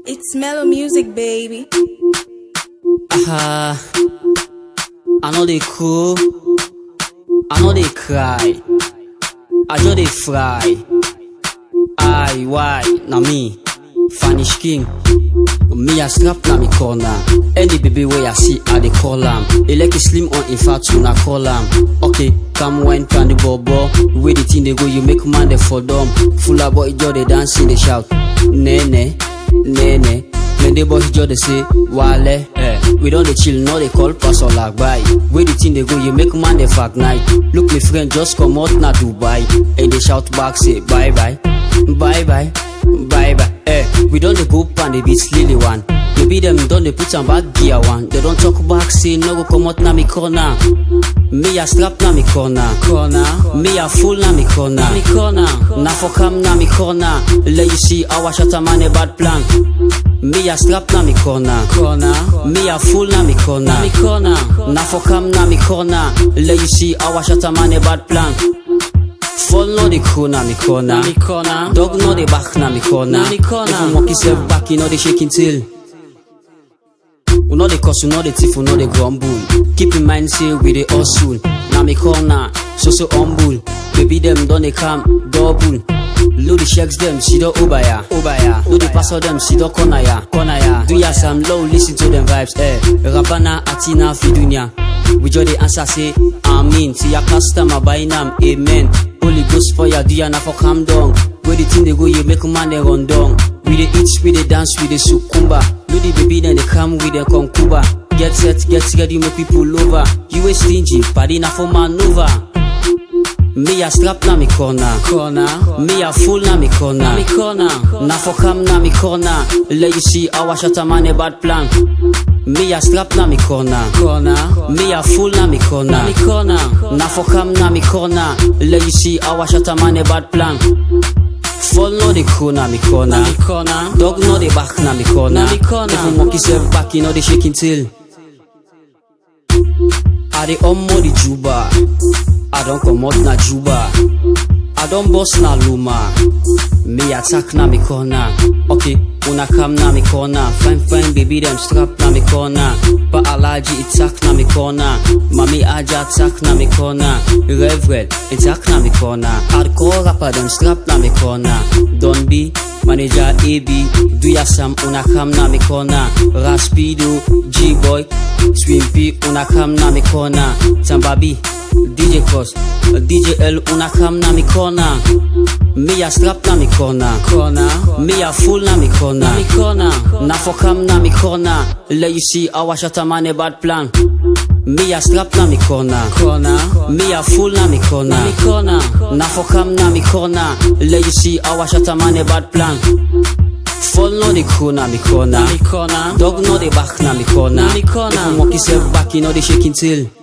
It's mellow music, baby. Ah, I know they cool. I know they cry. I just they fry. Aye, why? Na me, Vanish King. Me a strap na me corner. Any baby way I see, I dey call am. He like slim on in fact, na call am. Okay, come wine pan the bobo. Where the thing they go, you make man they for dumb. Full of boy, just they dance, they shout. Nene, nene. Plenty boys just they say, wale. Eh. We don't dey chill, no they call pass or like buy. Where the thing they go, you make man they fuck night. Look me friend, just come out na Dubai. And they shout back, say bye bye, bye bye, bye bye. Eh, we don't dey go pan the beat lily one. Maybe them don't they put am back gear one. They don't talk back, say no go come out na me corner. Me a strap na me corner, corner. Me a fool na me corner, me corner. Na for come na me corner. Let you see our shot a man a bad plan. Me a strap na me corner, corner. Me a fool na me corner, me corner. Na for come na me corner. Let you see our shot a man a bad plan. Fall no the crew na me corner, me corner. Dog no the back na me corner, me corner. Even monkey self back, you know the shaking tail. We know the cause, we know the thief, we know the grumble. Keep in mind, say we the hustle. Now me corner, so so humble. Baby them don't they come double. Load the checks them, see the obaya, obaya. Load the pass them, see the corner ya, corner ya. Do ya some low, listen to them vibes, eh. Rapana, atina, fidunya. We just the answer say, Amen. See ya customer buy nam, amen. Holy Ghost fire, do ya na for calm down. Where the thing they go, you make man they run down. We dey eat, we dey dance, we dey sukumba. Do the baby then they come with the concuba. Get set, get ready, make people over. You a stingy, party na for maneuver. Me a strap na me corner, corner. Me a fool na me corner, me corner. Na for come na me corner. Let you see our shot a man a bad plan. Me a strap na me corner, corner. Me a fool na me corner, me corner. Na for come na me corner. Let you see our shot a man a bad plan. Fall no the crew na me corner, me corner. Dog no the back na me corner, me corner. Even monkey self back, you know the shaking tail. I dey omo the juba. I don comot na juba. I don bust na luma. Me attack na me corner. Okay, una come na me corner. Fine fine baby them strap na me corner. But allergy attack na me corner. Mami aja attack na me corner. Reverend attack na me corner. Hardcore rapper them strap na me corner. Don be manager AB. Do ya some una come na me corner. Raspido G boy. Swimpy una come na me corner. Tambabi. DJ Cos, DJ L una come na me corner. Me a strap na me corner, corner. Me a fool na me corner, me corner. Na for come na me corner. Let you see our shot a man a bad plan. Me a strap na me corner, corner. Me a fool na me corner, me corner. Na for come na me corner. Let you see our shot a man a bad plan. Fall no the crew na me corner, me corner. Dog no the back na me corner, me corner. Even monkey self back, you know the shaking tail.